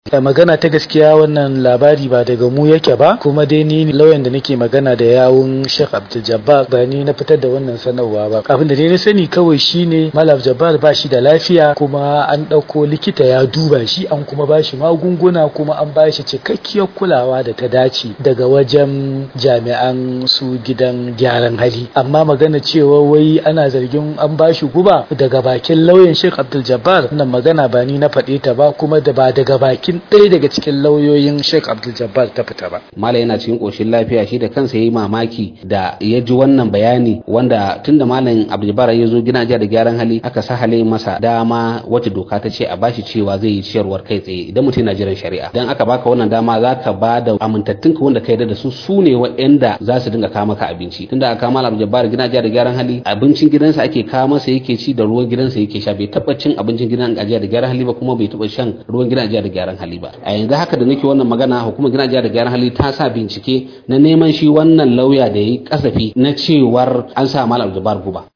da magana ta gaskiya wannan labari ba daga mu yake ba kuma dai ni lauyan da nake magana da yawun Sheikh Abdul Jabbar ba ni na fitar da wannan sanarwa ba abin da dai na sani kawai shine Malam Jabbar ba shi da lafiya kuma an ɗauko likita ya duba shi an kuma ba shi magunguna kuma an ba shi cikakkiyar kulawa da ta dace daga wajen jami'an su gidan gyaran hali amma magana cewa wai ana zargin an ba shi guba daga bakin lauyan Sheikh Abdul Jabbar wannan magana ba ni na faɗe ta ba kuma da ba daga bakin ɗaya daga cikin lauyoyin Sheikh Abdul Jabbar ta fita ba Malam yana cikin koshin lafiya shi da kansa yayi mamaki da ya ji wannan bayani wanda tunda Malam Abdul Jabbar ya zo gina da gyaran hali aka sahale masa dama wacce doka ta ce a bashi cewa zai yi ciyarwar kai tsaye idan mutum yana jiran shari'a dan aka baka wannan dama zaka ba da amintattunka wanda ka yarda da su su ne waɗanda za su dinga kawo maka abinci tunda aka kama Abdul Jabbar gina da gyaran hali abincin gidansa ake kawo masa yake ci da ruwan gidansa yake sha bai taba cin abincin gidan ajiya da gyaran hali ba kuma bai taba shan ruwan gidan ajiya da gyaran hali ba a yanzu haka da nake wannan magana hukumar gidan ajiya da gyaran hali ta sa bincike na neman shi wannan lauya da yayi kasafi na cewar an sa Malam Jabbar guba